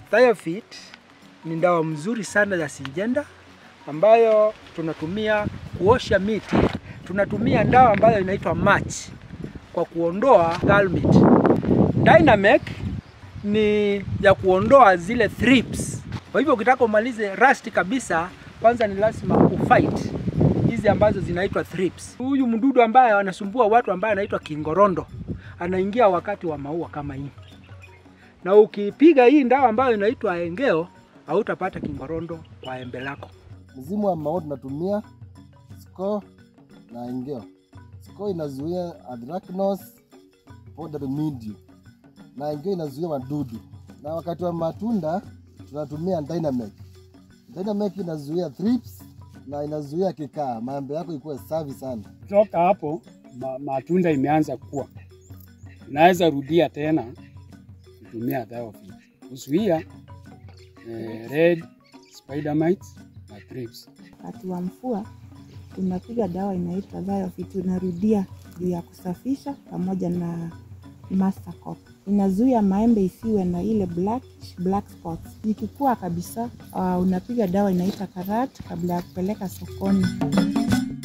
Thiofit ni dawa mzuri sana ya Syngenta ambayo tunatumia kuosha miti. Tunatumia dawa ambayo inaitwa match kwa kuondoa gallmeat. Dynamec ni ya kuondoa zile thrips. Kwa hivyo ukitaka umalize rust kabisa, kwanza ni lazima ufight hizi ambazo zinaitwa thrips. Huyu mdudu ambaye anasumbua watu ambaye anaitwa kingorondo anaingia wakati wa maua kama hii, na ukipiga hii dawa ambayo inaitwa engeo hautapata kingorondo kwa embe lako. Mzimu wa maua tunatumia Score na Engeo. Score inazuia anthracnose, powdery mildew na Engeo inazuia wadudu, na wakati wa matunda tunatumia Dynamec. Dynamec inazuia thrips na inazuia kikaa, maembe yako ikuwe safi sana. Kutoka hapo ma, matunda imeanza kukua, unaweza rudia tena kutumia Thiofit kuzuia eh, red spider mites na thrips. Wakati wa mvua tunapiga dawa inaitwa Thiofit, tunarudia juu ya kusafisha pamoja na Mastercop. Inazuia maembe isiwe na ile black, black spots. Ikikua kabisa, uh, unapiga dawa inaitwa Karat kabla ya kupeleka sokoni.